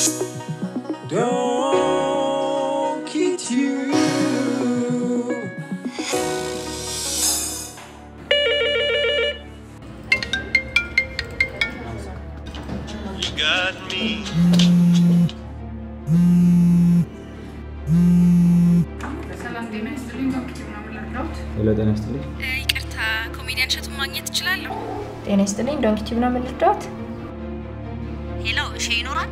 Don't kid you. You got me. ሰላም ጤና ይስጥልኝ። ዶክተር ምናምን ላድራውት ሄሎ ጤና ይስጥልኝ። ይቅርታ ኮሜዲያን እሸቱን ማግኘት እችላለሁ? ጤና ይስጥልኝ። ዶንኪ ቲዩብ ነው የምልርዳዎት? ሄሎ እሺ፣ ይኖራል?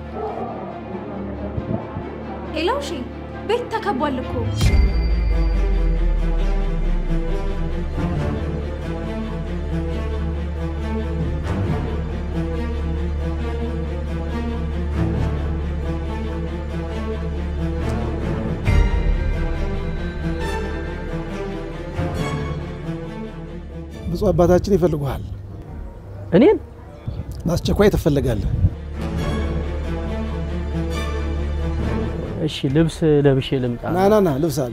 ሄሎ፣ እሺ፣ ቤት ተከቧል እኮ። ብፁዕ አባታችን ይፈልጉሃል። እኔን በአስቸኳይ ትፈልጋለህ። እሺ፣ ልብስ ለብሼ ልምጣ። ና ና ና፣ ልብስ አለ።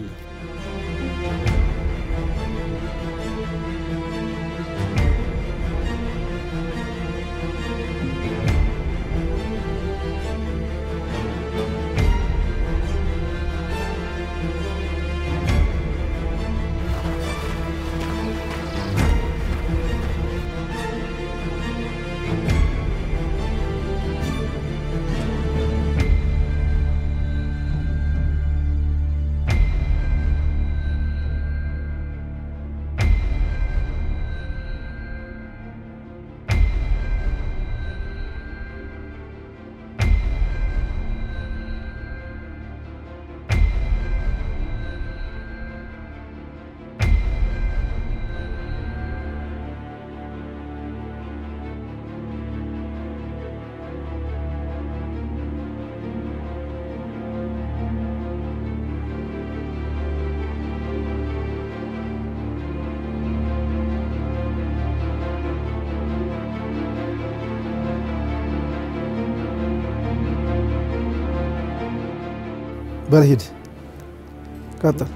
በል ሂድ፣ ቀጥል።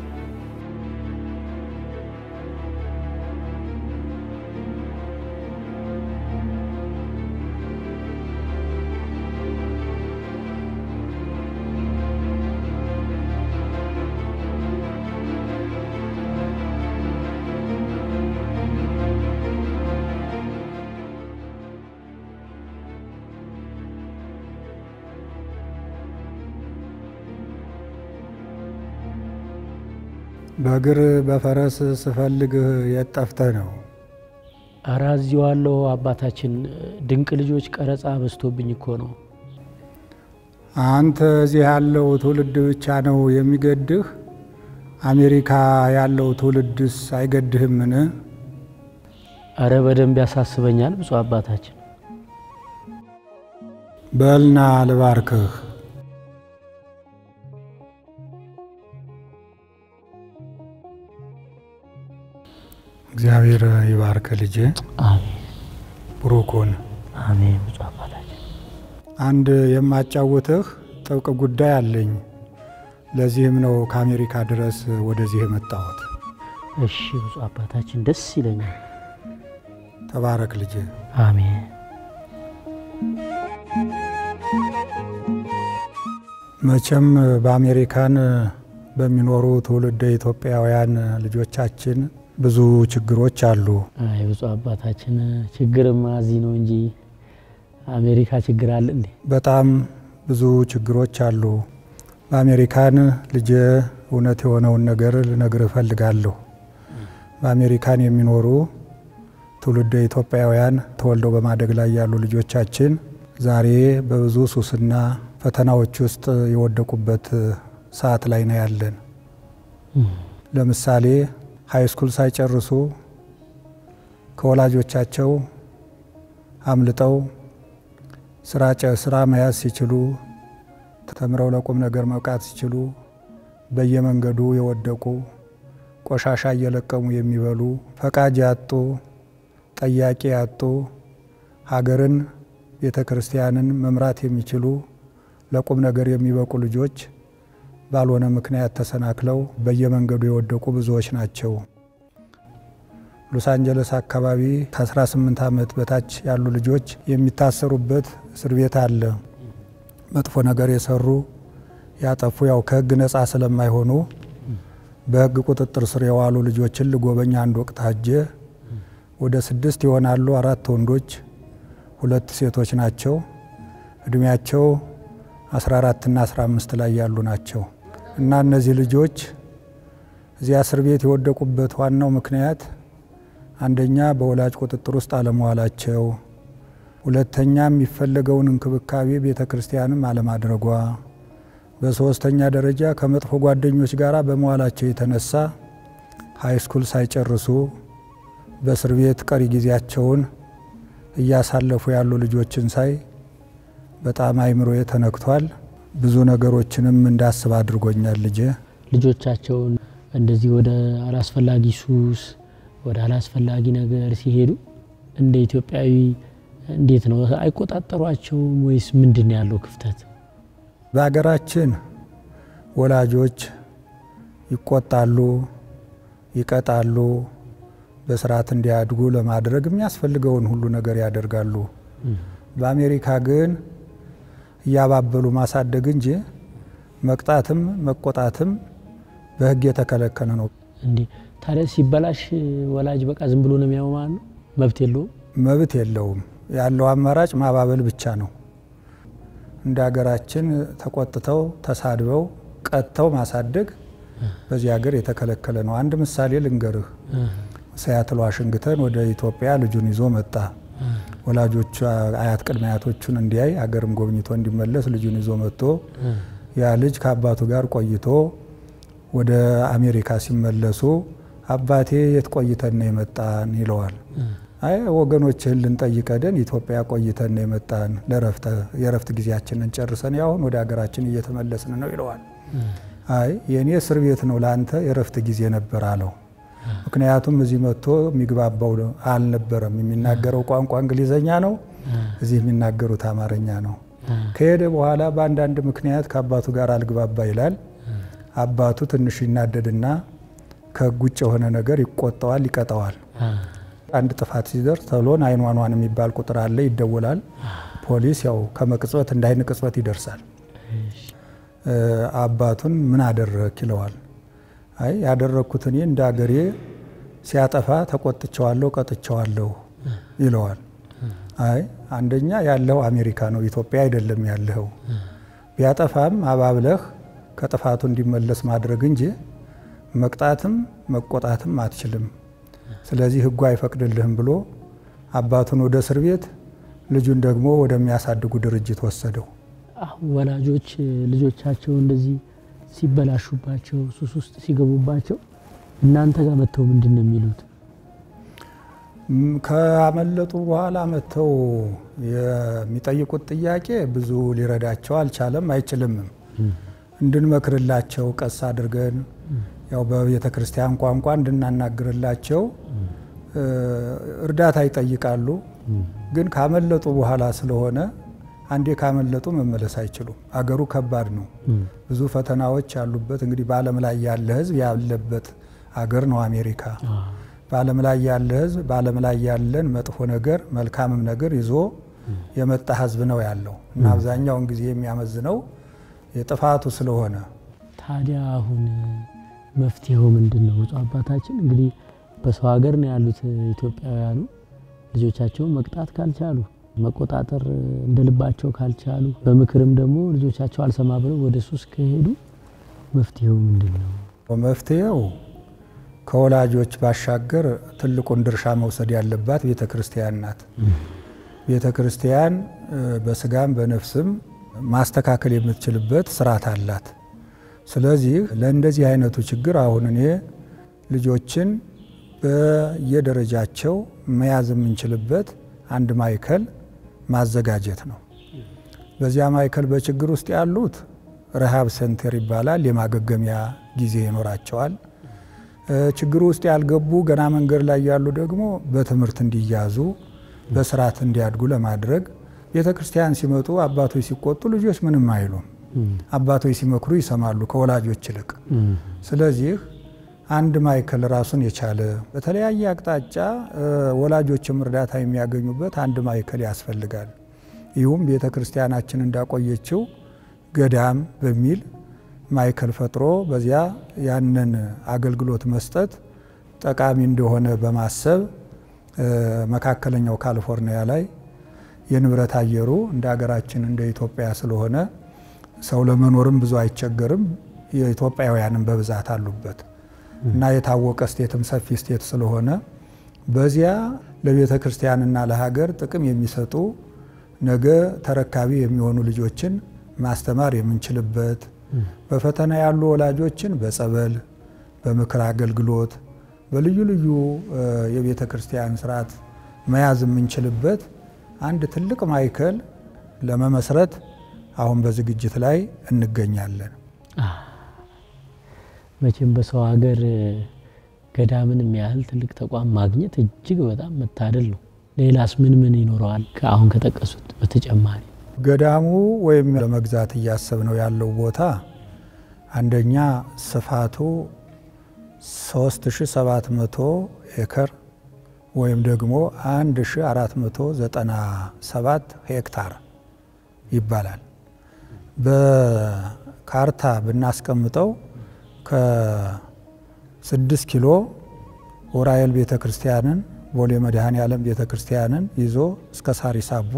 በእግር በፈረስ ስፈልግህ የት ጠፍተህ ነው? ኧረ እዚዋለሁ አባታችን። ድንቅ ልጆች ቀረጻ በዝቶብኝ እኮ ነው። አንተ እዚህ ያለው ትውልድ ብቻ ነው የሚገድህ? አሜሪካ ያለው ትውልድስ አይገድህምን? ኧረ በደንብ ያሳስበኛል ብፁዕ አባታችን። በልና ልባርክህ። እግዚአብሔር ይባርክ ልጄ። አሜን ብሩክ ሁን። አሜን ብፁዕ አባታችን። አንድ የማጫውትህ ጥብቅ ጉዳይ አለኝ። ለዚህም ነው ከአሜሪካ ድረስ ወደዚህ የመጣሁት። እሺ ብፁዕ አባታችን፣ ደስ ይለኛል። ተባረክ ልጄ። አሜን መቼም በአሜሪካን በሚኖሩ ትውልደ ኢትዮጵያውያን ልጆቻችን ብዙ ችግሮች አሉ። አይ ብፁዕ አባታችን፣ ችግርማ እዚህ ነው እንጂ አሜሪካ ችግር አለ እንዴ? በጣም ብዙ ችግሮች አሉ። በአሜሪካን ልጄ እውነት የሆነውን ነገር ልነግር እፈልጋለሁ። በአሜሪካን የሚኖሩ ትውልደ ኢትዮጵያውያን ተወልደው በማደግ ላይ ያሉ ልጆቻችን ዛሬ በብዙ ሱስና ፈተናዎች ውስጥ የወደቁበት ሰዓት ላይ ነው ያለን። ለምሳሌ ሃይስኩል ሳይጨርሱ ከወላጆቻቸው አምልጠው ስራ ጨ- ስራ መያዝ ሲችሉ ተምረው ለቁም ነገር መብቃት ሲችሉ በየመንገዱ የወደቁ ቆሻሻ እየለቀሙ የሚበሉ ፈቃጅ ያጡ ጠያቂ ያጡ ሀገርን ቤተ ክርስቲያንን መምራት የሚችሉ ለቁም ነገር የሚበቁ ልጆች ባልሆነ ምክንያት ተሰናክለው በየመንገዱ የወደቁ ብዙዎች ናቸው። ሎስ አንጀለስ አካባቢ ከ18 ዓመት በታች ያሉ ልጆች የሚታሰሩበት እስር ቤት አለ። መጥፎ ነገር የሰሩ ያጠፉ ያው ከህግ ነፃ ስለማይሆኑ በህግ ቁጥጥር ስር የዋሉ ልጆችን ልጎበኝ አንድ ወቅት ሀጄ ወደ ስድስት ይሆናሉ። አራት ወንዶች፣ ሁለት ሴቶች ናቸው። እድሜያቸው 14 እና 15 ላይ ያሉ ናቸው እና እነዚህ ልጆች እዚያ እስር ቤት የወደቁበት ዋናው ምክንያት አንደኛ በወላጅ ቁጥጥር ውስጥ አለመዋላቸው፣ ሁለተኛ የሚፈለገውን እንክብካቤ ቤተ ክርስቲያንም አለማድረጓ፣ በሶስተኛ ደረጃ ከመጥፎ ጓደኞች ጋር በመዋላቸው የተነሳ ሃይስኩል ሳይጨርሱ በእስር ቤት ቀሪ ጊዜያቸውን እያሳለፉ ያሉ ልጆችን ሳይ በጣም አይምሮዬ ተነክቷል። ብዙ ነገሮችንም እንዳስብ አድርጎኛል ልጄ ልጆቻቸውን እንደዚህ ወደ አላስፈላጊ ሱስ ወደ አላስፈላጊ ነገር ሲሄዱ እንደ ኢትዮጵያዊ እንዴት ነው አይቆጣጠሯቸውም ወይስ ምንድን ነው ያለው ክፍተት? በሀገራችን ወላጆች ይቆጣሉ፣ ይቀጣሉ፣ በስርዓት እንዲያድጉ ለማድረግ የሚያስፈልገውን ሁሉ ነገር ያደርጋሉ። በአሜሪካ ግን እያባበሉ ማሳደግ እንጂ መቅጣትም መቆጣትም በሕግ የተከለከለ ነው። እንዴ ታዲያ ሲበላሽ ወላጅ በቃ ዝም ብሎ ነው የሚያው ማለት ነው? መብት የለውም? መብት የለውም። ያለው አማራጭ ማባበል ብቻ ነው። እንደ ሀገራችን ተቆጥተው ተሳድበው ቀጥተው ማሳደግ በዚህ ሀገር የተከለከለ ነው። አንድ ምሳሌ ልንገርህ። ሲያትል ዋሽንግተን ወደ ኢትዮጵያ ልጁን ይዞ መጣ። ወላጆቹ አያት ቅድመ አያቶቹን እንዲያይ አገርም ጎብኝቶ እንዲመለስ ልጁን ይዞ መጥቶ ያ ልጅ ከአባቱ ጋር ቆይቶ ወደ አሜሪካ ሲመለሱ አባቴ የት ቆይተን ነው የመጣን ይለዋል። አይ ወገኖችህን ልንጠይቅ ሄደን ኢትዮጵያ ቆይተን ነው የመጣን የረፍት ጊዜያችንን ጨርሰን ያሁን ወደ ሀገራችን እየተመለስን ነው ይለዋል። አይ የእኔ እስር ቤት ነው ለአንተ የረፍት ጊዜ ነበር አለው። ምክንያቱም እዚህ መጥቶ የሚግባባው አልነበረም። የሚናገረው ቋንቋ እንግሊዘኛ ነው፣ እዚህ የሚናገሩት አማርኛ ነው። ከሄደ በኋላ በአንዳንድ ምክንያት ከአባቱ ጋር አልግባባ ይላል። አባቱ ትንሽ ይናደድና ከሕግ ውጭ የሆነ ነገር ይቆጠዋል፣ ይቀጠዋል። አንድ ጥፋት ሲደርስ ተብሎ ናይን ዋን ዋን የሚባል ቁጥር አለ፣ ይደወላል። ፖሊስ ያው ከመቅጽበት እንደ አይን ቅጽበት ይደርሳል። አባቱን ምን አደረክ ይለዋል። አይ ያደረግኩት እኔ እንደ አገሬ ሲያጠፋ ተቆጥቸዋለሁ፣ ቀጥቸዋለሁ ይለዋል። አይ አንደኛ ያለው አሜሪካ ነው፣ ኢትዮጵያ አይደለም ያለኸው። ቢያጠፋም አባብለህ ከጥፋቱ እንዲመለስ ማድረግ እንጂ መቅጣትም መቆጣትም አትችልም። ስለዚህ ሕጉ አይፈቅድልህም ብሎ አባቱን ወደ እስር ቤት ልጁን ደግሞ ወደሚያሳድጉ ድርጅት ወሰደው። አሁን ወላጆች ልጆቻቸው እንደዚህ ሲበላሹባቸው ሱስ ውስጥ ሲገቡባቸው እናንተ ጋር መጥተው ምንድን ነው የሚሉት? ከአመለጡ በኋላ መጥተው የሚጠይቁት ጥያቄ ብዙ ሊረዳቸው አልቻለም፣ አይችልምም። እንድንመክርላቸው ቀስ አድርገን ያው በቤተ ክርስቲያን ቋንቋ እንድናናግርላቸው እርዳታ ይጠይቃሉ። ግን ካመለጡ በኋላ ስለሆነ አንዴ ካመለጡ መመለስ አይችሉም። አገሩ ከባድ ነው። ብዙ ፈተናዎች ያሉበት እንግዲህ በዓለም ላይ ያለ ሕዝብ ያለበት አገር ነው አሜሪካ። በዓለም ላይ ያለ ሕዝብ በዓለም ላይ ያለን መጥፎ ነገር መልካምም ነገር ይዞ የመጣ ሕዝብ ነው ያለው እና አብዛኛውን ጊዜ የሚያመዝነው የጥፋቱ ስለሆነ ታዲያ አሁን መፍትሄው ምንድን ነው? ብፁዕ አባታችን እንግዲህ በሰው ሀገር ነው ያሉት ኢትዮጵያውያኑ ልጆቻቸውን መቅጣት ካልቻሉ መቆጣጠር እንደ ልባቸው ካልቻሉ በምክርም ደግሞ ልጆቻቸው አልሰማ ብለው ወደ ሱስ ከሄዱ መፍትሄው ምንድን ነው? መፍትሄው ከወላጆች ባሻገር ትልቁን ድርሻ መውሰድ ያለባት ቤተ ክርስቲያን ናት። ቤተ ክርስቲያን በስጋም በነፍስም ማስተካከል የምትችልበት ስርዓት አላት። ስለዚህ ለእንደዚህ አይነቱ ችግር አሁን እኔ ልጆችን በየደረጃቸው መያዝ የምንችልበት አንድ ማዕከል ማዘጋጀት ነው። በዚያ ማዕከል በችግር ውስጥ ያሉት ረሃብ ሴንተር ይባላል። የማገገሚያ ጊዜ ይኖራቸዋል። ችግሩ ውስጥ ያልገቡ ገና መንገድ ላይ ያሉ ደግሞ በትምህርት እንዲያዙ በስርዓት እንዲያድጉ ለማድረግ ቤተ ክርስቲያን ሲመጡ አባቶች ሲቆጡ ልጆች ምንም አይሉም። አባቶች ሲመክሩ ይሰማሉ ከወላጆች ይልቅ። ስለዚህ አንድ ማዕከል ራሱን የቻለ በተለያየ አቅጣጫ ወላጆችም እርዳታ የሚያገኙበት አንድ ማዕከል ያስፈልጋል። ይሁም ቤተ ክርስቲያናችን እንዳቆየችው ገዳም በሚል ማዕከል ፈጥሮ በዚያ ያንን አገልግሎት መስጠት ጠቃሚ እንደሆነ በማሰብ መካከለኛው ካሊፎርኒያ ላይ የንብረት አየሩ እንደ ሀገራችን እንደ ኢትዮጵያ ስለሆነ ሰው ለመኖርም ብዙ አይቸገርም። የኢትዮጵያውያንም በብዛት አሉበት እና የታወቀ ስቴትም ሰፊ ስቴት ስለሆነ በዚያ ለቤተ ክርስቲያንና ለሀገር ጥቅም የሚሰጡ ነገ ተረካቢ የሚሆኑ ልጆችን ማስተማር የምንችልበት በፈተና ያሉ ወላጆችን በጸበል፣ በምክር አገልግሎት፣ በልዩ ልዩ የቤተ ክርስቲያን ስርዓት መያዝ የምንችልበት አንድ ትልቅ ማዕከል ለመመስረት አሁን በዝግጅት ላይ እንገኛለን። መቼም በሰው ሀገር ገዳምን የሚያህል ትልቅ ተቋም ማግኘት እጅግ በጣም መታደል ነው። ሌላስ ምን ምን ይኖረዋል? አሁን ከጠቀሱት በተጨማሪ ገዳሙ ወይም ለመግዛት እያሰብነው ያለው ቦታ አንደኛ ስፋቱ 3700 ኤከር ወይም ደግሞ 1497 ሄክታር ይባላል። በካርታ ብናስቀምጠው ከ6 ኪሎ ዑራኤል ቤተ ክርስቲያንን ቦሌ መድኃኔ ዓለም ቤተ ክርስቲያንን ይዞ እስከ ሳሪስ አቦ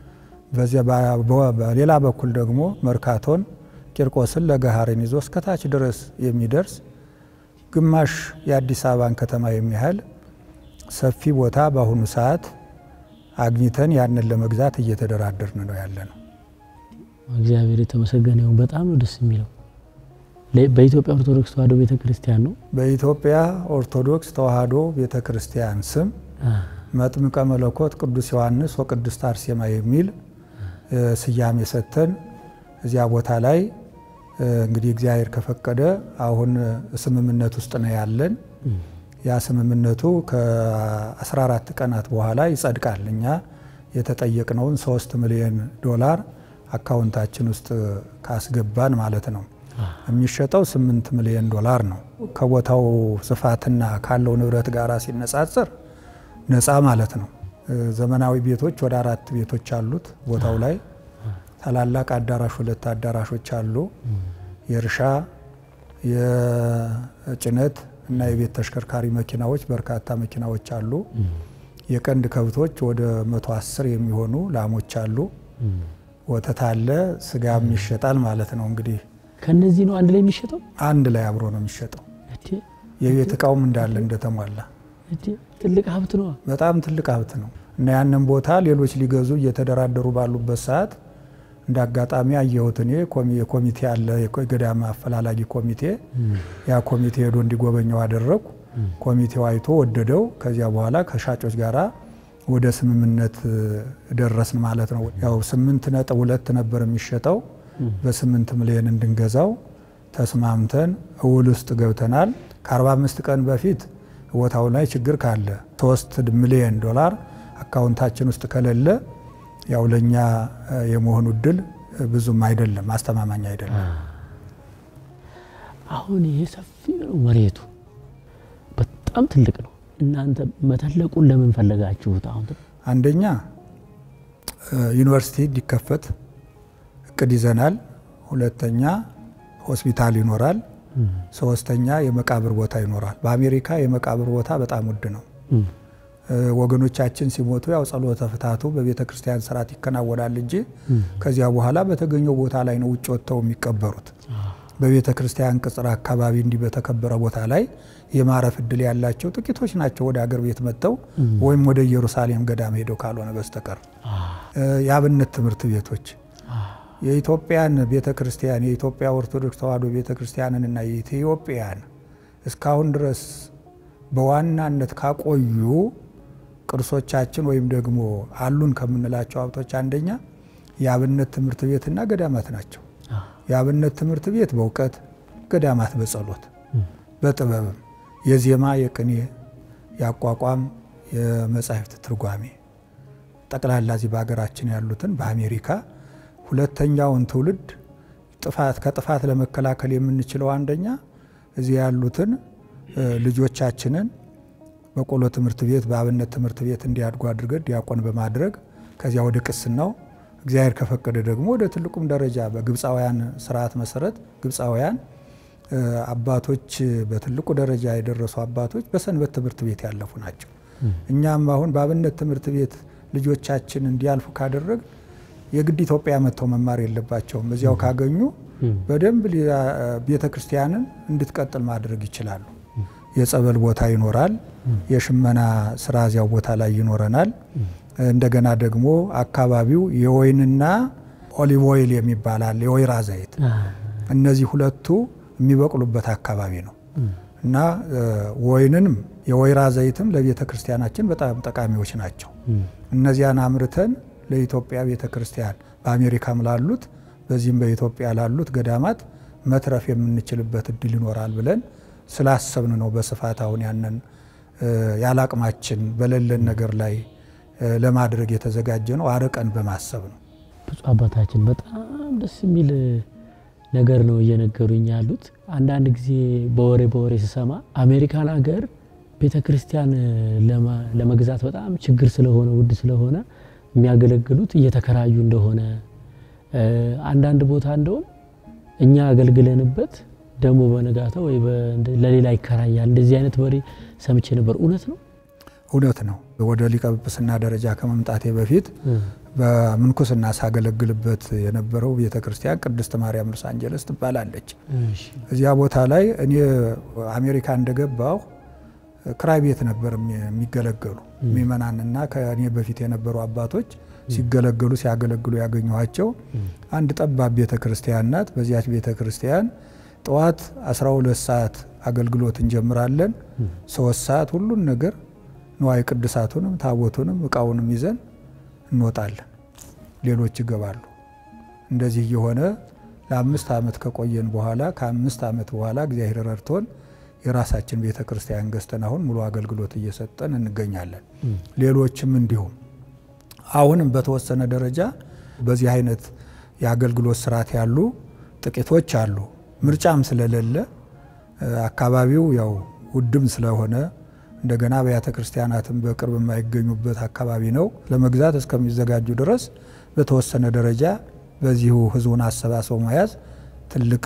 በሌላ በኩል ደግሞ መርካቶን ቂርቆስን ለገሃርን ይዞ እስከ ታች ድረስ የሚደርስ ግማሽ የአዲስ አበባን ከተማ የሚያህል ሰፊ ቦታ በአሁኑ ሰዓት አግኝተን ያንን ለመግዛት እየተደራደርን ነው ያለ ነው። እግዚአብሔር የተመሰገነ ይሁን። በጣም ነው ደስ የሚለው። በኢትዮጵያ ኦርቶዶክስ ተዋሕዶ ቤተ ክርስቲያን ነው። በኢትዮጵያ ኦርቶዶክስ ተዋሕዶ ቤተ ክርስቲያን ስም መጥምቀ መለኮት ቅዱስ ዮሐንስ ወቅድስት አርሴማ የሚል ስያሜ ሰጥተን እዚያ ቦታ ላይ እንግዲህ እግዚአብሔር ከፈቀደ አሁን ስምምነት ውስጥ ነው ያለን። ያ ስምምነቱ ከ14 ቀናት በኋላ ይጸድቃል። እኛ የተጠየቅነውን 3 ሚሊዮን ዶላር አካውንታችን ውስጥ ካስገባን ማለት ነው። የሚሸጠው 8 ሚሊዮን ዶላር ነው። ከቦታው ስፋትና ካለው ንብረት ጋር ሲነጻጸር ነፃ ማለት ነው። ዘመናዊ ቤቶች ወደ አራት ቤቶች አሉት ቦታው ላይ ታላላቅ አዳራሽ ሁለት አዳራሾች አሉ። የእርሻ የጭነት እና የቤት ተሽከርካሪ መኪናዎች በርካታ መኪናዎች አሉ። የቀንድ ከብቶች ወደ መቶ አስር የሚሆኑ ላሞች አሉ። ወተት አለ፣ ስጋም ይሸጣል ማለት ነው። እንግዲህ ከነዚህ ነው አንድ ላይ የሚሸጠው። አንድ ላይ አብሮ ነው የሚሸጠው። የቤት እቃውም እንዳለ እንደተሟላ ትልቅ ሀብት ነው። በጣም ትልቅ ሀብት ነው እና ያንን ቦታ ሌሎች ሊገዙ እየተደራደሩ ባሉበት ሰዓት እንደ አጋጣሚ አየሁት። እኔ ኮሚቴ አለ፣ የገዳም አፈላላጊ ኮሚቴ። ያ ኮሚቴ ሄዶ እንዲጎበኘው አደረጉ። ኮሚቴው አይቶ ወደደው። ከዚያ በኋላ ከሻጮች ጋራ ወደ ስምምነት ደረስን ማለት ነው። ያው ስምንት ነጥብ ሁለት ነበር የሚሸጠው በስምንት ሚሊዮን እንድንገዛው ተስማምተን እውል ውስጥ ገብተናል። ከ45 ቀን በፊት ቦታው ላይ ችግር ካለ ሶስት ሚሊዮን ዶላር አካውንታችን ውስጥ ከሌለ ያው ለእኛ የመሆኑ እድል ብዙም አይደለም፣ አስተማማኝ አይደለም። አሁን ይሄ ሰፊ ነው መሬቱ በጣም ትልቅ ነው። እናንተ መተለቁን ለምን ፈለጋችሁት? አሁን አንደኛ ዩኒቨርሲቲ እንዲከፈት እቅድ ይዘናል። ሁለተኛ ሆስፒታል ይኖራል። ሶስተኛ የመቃብር ቦታ ይኖራል። በአሜሪካ የመቃብር ቦታ በጣም ውድ ነው። ወገኖቻችን ሲሞቱ ያው ጸሎተ ፍታቱ በቤተ ክርስቲያን ስርዓት ይከናወናል እንጂ ከዚያ በኋላ በተገኘው ቦታ ላይ ነው ውጭ ወጥተው የሚቀበሩት። በቤተ ክርስቲያን ቅጽር አካባቢ እንዲህ በተከበረ ቦታ ላይ የማረፍ እድል ያላቸው ጥቂቶች ናቸው። ወደ አገር ቤት መጥተው ወይም ወደ ኢየሩሳሌም ገዳም ሄደው ካልሆነ በስተቀር የአብነት ትምህርት ቤቶች የኢትዮጵያን ቤተ ክርስቲያን የኢትዮጵያ ኦርቶዶክስ ተዋሕዶ ቤተ ክርስቲያንንና የኢትዮጵያን እስካሁን ድረስ በዋናነት ካቆዩ ቅርሶቻችን ወይም ደግሞ አሉን ከምንላቸው ሀብቶች አንደኛ የአብነት ትምህርት ቤትና ገዳማት ናቸው። የአብነት ትምህርት ቤት በእውቀት ገዳማት በጸሎት በጥበብም የዜማ የቅኔ የአቋቋም የመጻሕፍት ትርጓሜ ጠቅላላ እዚህ በሀገራችን ያሉትን በአሜሪካ ሁለተኛውን ትውልድ ጥፋት ከጥፋት ለመከላከል የምንችለው አንደኛ እዚህ ያሉትን ልጆቻችንን በቆሎ ትምህርት ቤት በአብነት ትምህርት ቤት እንዲያድጉ አድርገን ዲያቆን በማድረግ ከዚያ ወደ ቅስናው እግዚአብሔር ከፈቀደ ደግሞ ወደ ትልቁም ደረጃ በግብፃውያን ስርዓት መሰረት ግብፃውያን አባቶች በትልቁ ደረጃ የደረሱ አባቶች በሰንበት ትምህርት ቤት ያለፉ ናቸው። እኛም አሁን በአብነት ትምህርት ቤት ልጆቻችን እንዲያልፉ ካደረግ የግድ ኢትዮጵያ መጥተው መማር የለባቸውም። እዚያው ካገኙ በደንብ ቤተ ክርስቲያንን እንድትቀጥል ማድረግ ይችላሉ። የጸበል ቦታ ይኖራል። የሽመና ስራ እዚያው ቦታ ላይ ይኖረናል። እንደገና ደግሞ አካባቢው የወይንና ኦሊቭ ኦይል የሚባላል የወይራ ዘይት እነዚህ ሁለቱ የሚበቅሉበት አካባቢ ነው እና ወይንንም የወይራ ዘይትም ለቤተ ክርስቲያናችን በጣም ጠቃሚዎች ናቸው። እነዚያን አምርተን ለኢትዮጵያ ቤተ ክርስቲያን በአሜሪካም ላሉት በዚህም በኢትዮጵያ ላሉት ገዳማት መትረፍ የምንችልበት እድል ይኖራል ብለን ስላሰብን ነው በስፋት አሁን ያንን ያላቅማችን በሌለን ነገር ላይ ለማድረግ የተዘጋጀ ነው። አርቀን በማሰብ ነው። ብፁዕ አባታችን በጣም ደስ የሚል ነገር ነው እየነገሩኝ ያሉት። አንዳንድ ጊዜ በወሬ በወሬ ስሰማ አሜሪካን ሀገር ቤተ ክርስቲያን ለመግዛት በጣም ችግር ስለሆነ ውድ ስለሆነ የሚያገለግሉት እየተከራዩ እንደሆነ አንዳንድ ቦታ እንደውም እኛ አገልግለንበት ደግሞ በነጋታው ወይ ለሌላ ይከራያል። እንደዚህ አይነት ወሬ ሰምቼ ነበር። እውነት ነው? እውነት ነው። ወደ ሊቀ ጵጵስና ደረጃ ከመምጣቴ በፊት በምንኩስና ሳገለግልበት የነበረው ቤተ ክርስቲያን ቅድስት ማርያም ሎስ አንጀለስ ትባላለች። እዚያ ቦታ ላይ እኔ አሜሪካ እንደገባሁ ክራይ ቤት ነበር የሚገለገሉ ምእመናንና ከእኔ በፊት የነበሩ አባቶች ሲገለገሉ ሲያገለግሉ ያገኘኋቸው አንድ ጠባብ ቤተ ክርስቲያን ናት። በዚያች ቤተ ክርስቲያን ጠዋት 12 ሰዓት አገልግሎት እንጀምራለን። ሶስት ሰዓት ሁሉን ነገር ንዋየ ቅድሳቱንም ታቦቱንም እቃውንም ይዘን እንወጣለን። ሌሎች ይገባሉ። እንደዚህ እየሆነ ለአምስት ዓመት ከቆየን በኋላ ከአምስት ዓመት በኋላ እግዚአብሔር ረድቶን የራሳችን ቤተ ክርስቲያን ገዝተን አሁን ሙሉ አገልግሎት እየሰጠን እንገኛለን። ሌሎችም እንዲሁም አሁንም በተወሰነ ደረጃ በዚህ አይነት የአገልግሎት ስርዓት ያሉ ጥቂቶች አሉ። ምርጫም ስለሌለ አካባቢው ያው ውድም ስለሆነ እንደገና አብያተ ክርስቲያናትም በቅርብ የማይገኙበት አካባቢ ነው። ለመግዛት እስከሚዘጋጁ ድረስ በተወሰነ ደረጃ በዚሁ ህዝቡን አሰባስበው መያዝ ትልቅ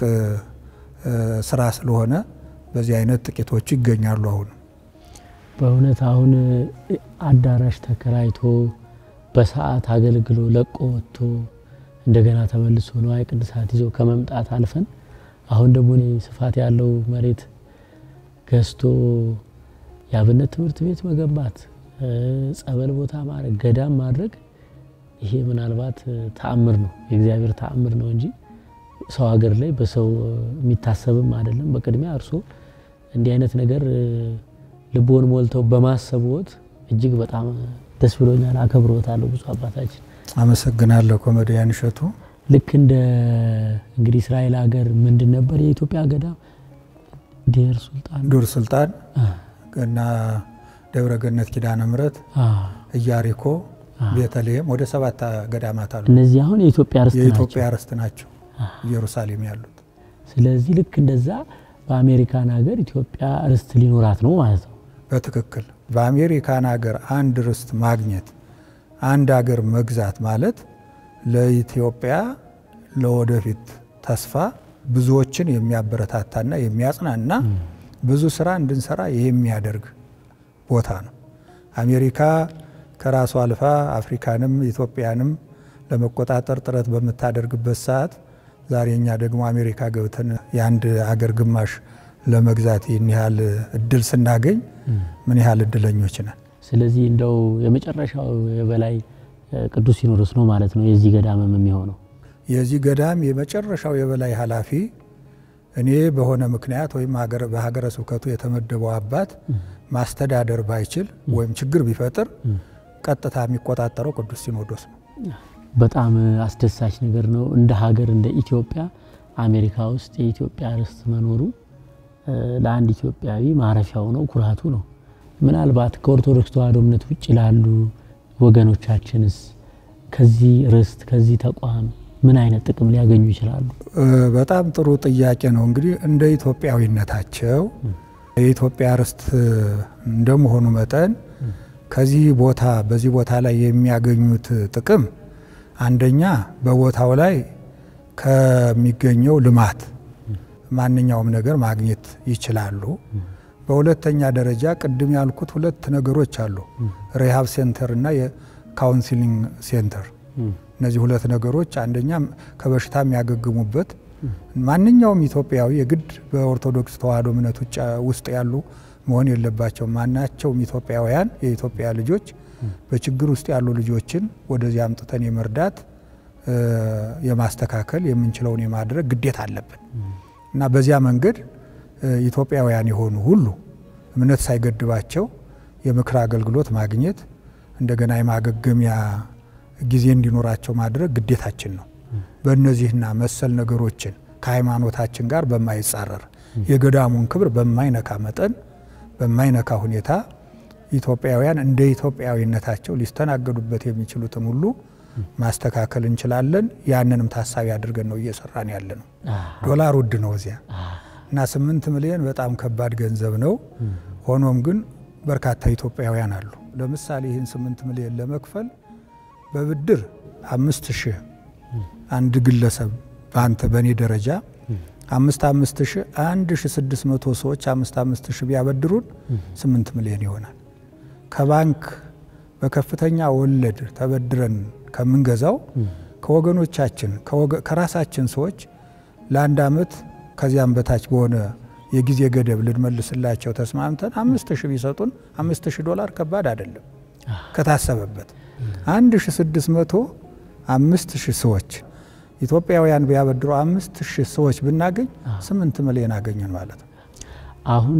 ስራ ስለሆነ በዚህ አይነት ጥቂቶቹ ይገኛሉ። አሁን በእውነት አሁን አዳራሽ ተከራይቶ በሰዓት አገልግሎ ለቆ ወጥቶ እንደገና ተመልሶ ንዋየ ቅድሳት ይዞ ከመምጣት አልፈን አሁን ደግሞ እኔ ስፋት ያለው መሬት ገዝቶ የአብነት ትምህርት ቤት መገንባት፣ ጸበል ቦታ ማድረግ፣ ገዳም ማድረግ ይሄ ምናልባት ተአምር ነው፣ የእግዚአብሔር ተአምር ነው እንጂ ሰው ሀገር ላይ በሰው የሚታሰብም አይደለም። በቅድሚያ እርሶ እንዲህ አይነት ነገር ልቦን ሞልተው በማሰብዎት እጅግ በጣም ደስ ብሎኛል። አከብሮታለሁ ብፁዕ አባታችን። አመሰግናለሁ ኮሜዲያን እሸቱ። ልክ እንደ እንግዲህ እስራኤል ሀገር ምንድን ነበር የኢትዮጵያ ገዳም ዴር ሱልጣን ዱር ሱልጣን እና ደብረ ገነት ኪዳነ ምሕረት፣ ኢያሪኮ፣ ቤተልሔም ወደ ሰባት ገዳማት አሉ። እነዚህ አሁን የኢትዮጵያ ርስት ናቸው። የኢትዮጵያ ርስት ናቸው ኢየሩሳሌም ያሉት። ስለዚህ ልክ እንደዛ በአሜሪካን ሀገር ኢትዮጵያ ርስት ሊኖራት ነው ማለት ነው። በትክክል በአሜሪካን ሀገር አንድ ርስት ማግኘት አንድ ሀገር መግዛት ማለት ለኢትዮጵያ ለወደፊት ተስፋ ብዙዎችን የሚያበረታታና የሚያጽናና ብዙ ስራ እንድንሰራ የሚያደርግ ቦታ ነው። አሜሪካ ከራሷ አልፋ አፍሪካንም ኢትዮጵያንም ለመቆጣጠር ጥረት በምታደርግበት ሰዓት ዛሬ እኛ ደግሞ አሜሪካ ገብተን የአንድ አገር ግማሽ ለመግዛት ይህን ያህል እድል ስናገኝ ምን ያህል እድለኞች ነን። ስለዚህ እንደው የመጨረሻው የበላይ ቅዱስ ሲኖዶስ ነው ማለት ነው የዚህ ገዳምም የሚሆነው። የዚህ ገዳም የመጨረሻው የበላይ ኃላፊ እኔ በሆነ ምክንያት ወይም በሀገረ ስብከቱ የተመደበው አባት ማስተዳደር ባይችል ወይም ችግር ቢፈጥር ቀጥታ የሚቆጣጠረው ቅዱስ ሲኖዶስ ነው። በጣም አስደሳች ነገር ነው። እንደ ሀገር እንደ ኢትዮጵያ አሜሪካ ውስጥ የኢትዮጵያ ርስት መኖሩ ለአንድ ኢትዮጵያዊ ማረፊያው ነው፣ ኩራቱ ነው። ምናልባት ከኦርቶዶክስ ተዋሕዶ እምነት ውጭ ላሉ ወገኖቻችንስ ከዚህ ርስት ከዚህ ተቋም ምን አይነት ጥቅም ሊያገኙ ይችላሉ? በጣም ጥሩ ጥያቄ ነው። እንግዲህ እንደ ኢትዮጵያዊነታቸው የኢትዮጵያ ርስት እንደመሆኑ መጠን ከዚህ ቦታ በዚህ ቦታ ላይ የሚያገኙት ጥቅም አንደኛ በቦታው ላይ ከሚገኘው ልማት ማንኛውም ነገር ማግኘት ይችላሉ። በሁለተኛ ደረጃ ቅድም ያልኩት ሁለት ነገሮች አሉ፣ ሪሃብ ሴንተር እና የካውንሲሊንግ ሴንተር። እነዚህ ሁለት ነገሮች አንደኛ ከበሽታ የሚያገግሙበት ማንኛውም ኢትዮጵያዊ የግድ በኦርቶዶክስ ተዋሕዶ እምነት ውስጥ ያሉ መሆን የለባቸው። ማናቸውም ኢትዮጵያውያን የኢትዮጵያ ልጆች በችግር ውስጥ ያሉ ልጆችን ወደዚህ አምጥተን የመርዳት የማስተካከል የምንችለውን የማድረግ ግዴታ አለብን እና በዚያ መንገድ ኢትዮጵያውያን የሆኑ ሁሉ እምነት ሳይገድባቸው የምክር አገልግሎት ማግኘት እንደገና የማገገሚያ ጊዜ እንዲኖራቸው ማድረግ ግዴታችን ነው። በእነዚህና መሰል ነገሮችን ከሃይማኖታችን ጋር በማይጻረር የገዳሙን ክብር በማይነካ መጠን በማይነካ ሁኔታ ኢትዮጵያውያን እንደ ኢትዮጵያዊነታቸው ሊስተናገዱበት የሚችሉትን ሁሉ ማስተካከል እንችላለን። ያንንም ታሳቢ አድርገን ነው እየሰራን ያለ ነው። ዶላር ውድ ነው እዚያ እና ስምንት ሚሊዮን በጣም ከባድ ገንዘብ ነው። ሆኖም ግን በርካታ ኢትዮጵያውያን አሉ። ለምሳሌ ይህን ስምንት ሚሊዮን ለመክፈል በብድር አምስት ሺህ አንድ ግለሰብ በአንተ በእኔ ደረጃ አምስት አምስት ሺህ አንድ ሺህ ስድስት መቶ ሰዎች አምስት አምስት ሺህ ቢያበድሩን ስምንት ሚሊዮን ይሆናል። ከባንክ በከፍተኛ ወለድ ተበድረን ከምንገዛው ከወገኖቻችን ከራሳችን ሰዎች ለአንድ ዓመት ከዚያም በታች በሆነ የጊዜ ገደብ ልንመልስላቸው ተስማምተን አምስት ሺህ ቢሰጡን አምስት ሺህ ዶላር ከባድ አይደለም ከታሰበበት አንድ ሺህ ስድስት መቶ አምስት ሺህ ሰዎች ኢትዮጵያውያን ቢያበድሩ አምስት ሺህ ሰዎች ብናገኝ ስምንት ሚሊዮን አገኘን ማለት ነው። አሁን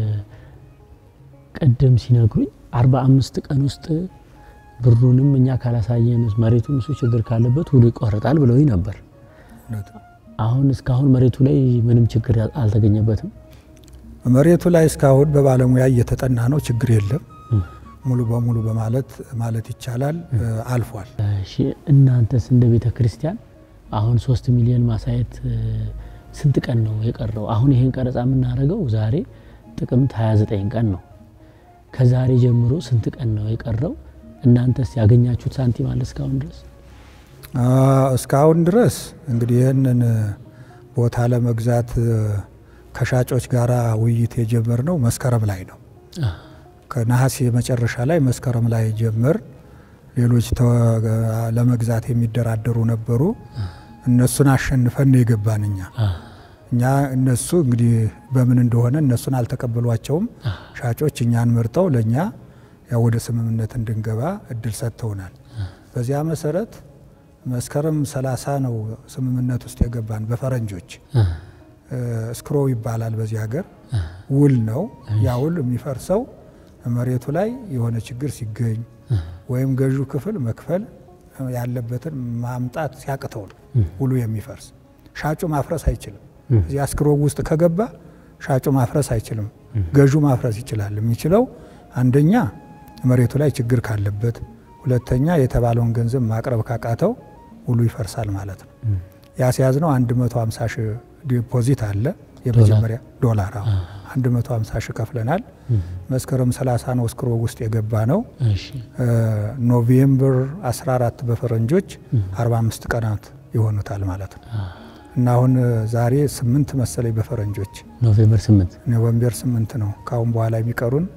ቅድም ሲነግሩኝ አርባ አምስት ቀን ውስጥ ብሩንም እኛ ካላሳየን መሬቱን እሱ ችግር ካለበት ውሉ ይቆረጣል ብለውኝ ነበር። አሁን እስካሁን መሬቱ ላይ ምንም ችግር አልተገኘበትም። መሬቱ ላይ እስካሁን በባለሙያ እየተጠና ነው። ችግር የለም ሙሉ በሙሉ በማለት ማለት ይቻላል አልፏል። እሺ እናንተስ እንደ ቤተ ክርስቲያን አሁን ሶስት ሚሊዮን ማሳየት ስንት ቀን ነው የቀረው? አሁን ይሄን ቀረጻ የምናደርገው ዛሬ ጥቅምት 29 ቀን ነው። ከዛሬ ጀምሮ ስንት ቀን ነው የቀረው? እናንተስ ያገኛችሁት ሳንቲም አለ እስካሁን ድረስ? እስካሁን ድረስ እንግዲህ ይህንን ቦታ ለመግዛት ከሻጮች ጋር ውይይት የጀመርነው መስከረም ላይ ነው። ከነሐሴ መጨረሻ ላይ መስከረም ላይ ጀመር። ሌሎች ለመግዛት የሚደራደሩ ነበሩ። እነሱን አሸንፈን ነው የገባን እኛ እኛ እነሱ እንግዲህ በምን እንደሆነ እነሱን አልተቀበሏቸውም። ሻጮች እኛን መርጠው ለእኛ ያው ወደ ስምምነት እንድንገባ እድል ሰጥተውናል። በዚያ መሰረት መስከረም ሰላሳ ነው ስምምነት ውስጥ የገባን በፈረንጆች እስክሮ ይባላል በዚህ ሀገር ውል ነው። ያ ውል የሚፈርሰው መሬቱ ላይ የሆነ ችግር ሲገኝ ወይም ገዢው ክፍል መክፈል ያለበትን ማምጣት ሲያቅተው ነው ውሉ የሚፈርስ። ሻጩ ማፍረስ አይችልም። እዚህ አስክሮ ውስጥ ከገባ ሻጩ ማፍረስ አይችልም። ገዢው ማፍረስ ይችላል። የሚችለው አንደኛ መሬቱ ላይ ችግር ካለበት፣ ሁለተኛ የተባለውን ገንዘብ ማቅረብ ካቃተው ውሉ ይፈርሳል ማለት ነው። ያስያዝነው 150 ሺህ ዲፖዚት አለ የመጀመሪያ ዶላር 150 ሺህ ከፍለናል። መስከረም 30 ነው እስክሮ ውስጥ የገባ ነው። ኖቬምበር 14 በፈረንጆች 45 ቀናት ይሆኑታል ማለት ነው እና አሁን ዛሬ ስምንት መሰለኝ በፈረንጆች ኖቬምበር 8 ኖቬምበር 8 ነው። ከአሁን በኋላ የሚቀሩን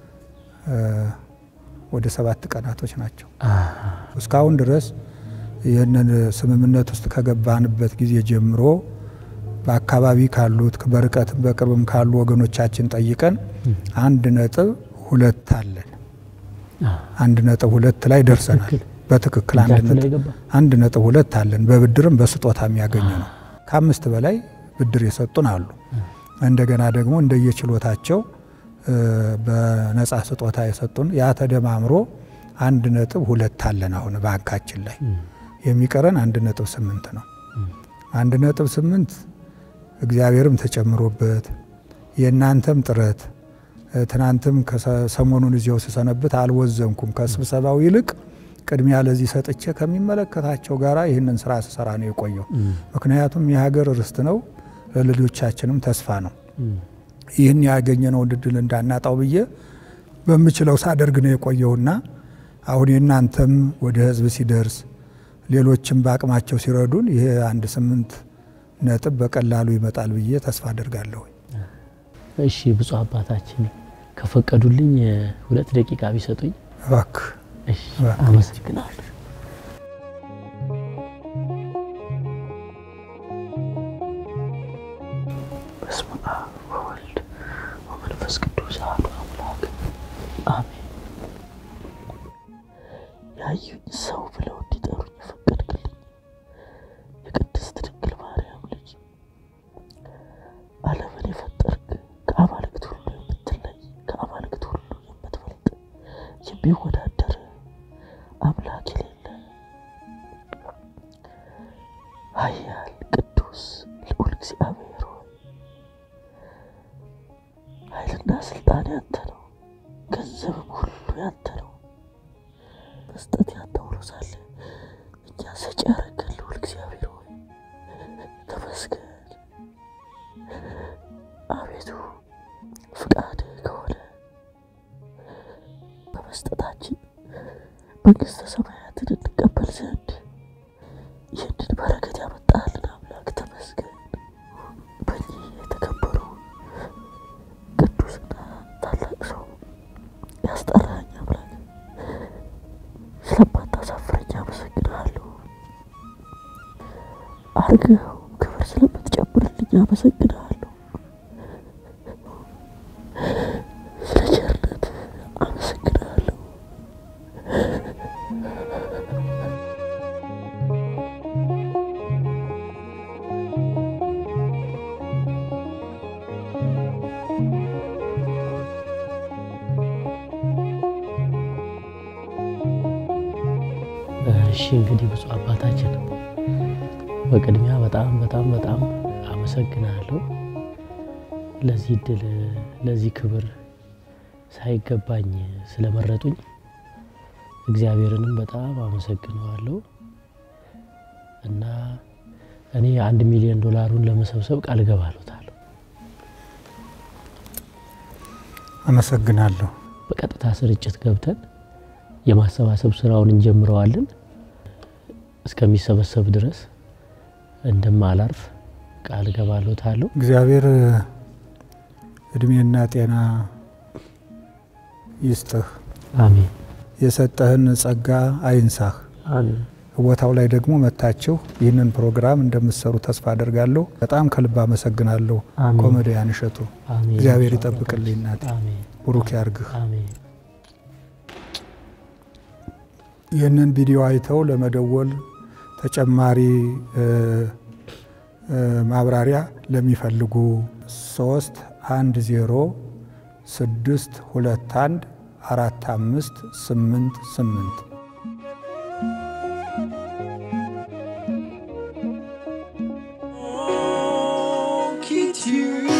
ወደ ሰባት ቀናቶች ናቸው። እስካሁን ድረስ ይህንን ስምምነት ውስጥ ከገባንበት ጊዜ ጀምሮ በአካባቢ ካሉት በርቀት በቅርብም ካሉ ወገኖቻችን ጠይቀን አንድ ነጥብ ሁለት አለን። አንድ ነጥብ ሁለት ላይ ደርሰናል። በትክክል አንድ ነጥብ ሁለት አለን። በብድርም በስጦታ የሚያገኙ ነው። ከአምስት በላይ ብድር የሰጡን አሉ። እንደገና ደግሞ እንደየችሎታቸው በነጻ ስጦታ የሰጡን ያ ተደማምሮ አንድ ነጥብ ሁለት አለን። አሁን ባንካችን ላይ የሚቀረን አንድ ነጥብ ስምንት ነው። አንድ ነጥብ ስምንት እግዚአብሔርም ተጨምሮበት የእናንተም ጥረት ትናንትም ሰሞኑን እዚያው ስሰነብት አልወዘንኩም። ከስብሰባው ይልቅ ቅድሚያ ለዚህ ሰጥቼ ከሚመለከታቸው ጋር ይህንን ስራ ስሰራ ነው የቆየው። ምክንያቱም የሀገር ርስት ነው፣ ለልጆቻችንም ተስፋ ነው። ይህን ያገኘነውን እድል እንዳናጣው ብዬ በምችለው ሳደርግ ነው የቆየውና አሁን የእናንተም ወደ ህዝብ ሲደርስ ሌሎችም በአቅማቸው ሲረዱን ይሄ አንድ ስምንት ነጥብ በቀላሉ ይመጣል ብዬ ተስፋ አደርጋለሁ። እሺ ብፁዕ አባታችን ከፈቀዱልኝ ሁለት ደቂቃ ቢሰጡኝ። እባክህ እሺ አመሰግናለሁ። በስመ አብ ወወልድ ወመንፈስ ቅዱስ አሐዱ አምላክ አሜን። ያዩኝ ሰው ብለው እንዲጠሩኝ የፈቀድክልኝ የቅድስት ድንግል ማርያም ልጅ ዓለምን የፈጠርክ ከአማልክት ሁሉ የምትለይ ከአማልክት ሁሉ የምትበልጥ የሚወዳደር አምላክ የሌለ ኃያል ቅዱስ ልዑል እግዚአብሔር ሆይ ኃይልና ስልጣን ያንተ ነው፣ ገንዘብም ሁሉ ያንተ ነው። መስጠት ያንተ ሆኖ ሳለ እኛ ሰጪ ያደረገን ልዑል እግዚአብሔር ሆይ ተመስገን። አቤቱ ፍቃድህ ከሆነ በመስጠታችን መንግሥተ ሰማያትን እንቀበል ዘንድ ይህንን በረከት ያመጣልን አምላክ ተመስገን። በዚህ የተከበሩ ቅዱስና ታላቅ ሰው ያስጠራኝ አምላክ ስለማታሳፍረኝ አመሰግንሃለሁ። አርገው ክብር ስለምትጨምርልኝ አመሰግንሃለሁ። ስለ ቸርነት አመሰግንሃለሁ። እሺ እንግዲህ ብፁዕ አባታችን በቅድሚያ በጣም በጣም በጣም አመሰግናለሁ ለዚህ እድል ለዚህ ክብር ሳይገባኝ ስለመረጡኝ እግዚአብሔርንም በጣም አመሰግነዋለሁ እና እኔ አንድ ሚሊዮን ዶላሩን ለመሰብሰብ ቃል እገባለታለሁ። አመሰግናለሁ። በቀጥታ ስርጭት ገብተን የማሰባሰብ ስራውን እንጀምረዋለን። እስከሚሰበሰብ ድረስ እንደማላርፍ ቃል እገባለታለሁ። እግዚአብሔር እድሜና ጤና ይስጥህ። አሜን የሰጠህን ጸጋ አይንሳህ። አሜን። ቦታው ላይ ደግሞ መታችሁ ይህንን ፕሮግራም እንደምትሰሩ ተስፋ አደርጋለሁ። በጣም ከልብ አመሰግናለሁ። አሜን። ኮሜዲያን እሸቱ አሜን። እግዚአብሔር ይጠብቅልኝ። እናቴ አሜን ቡሩክ ያርግህ። አሜን። ይህንን ቪዲዮ አይተው ለመደወል ተጨማሪ እ እ ማብራሪያ ለሚፈልጉ ሶስት አንድ ዜሮ ስድስት ሁለት አንድ አራት አምስት ስምንት ስምንት Won't keep you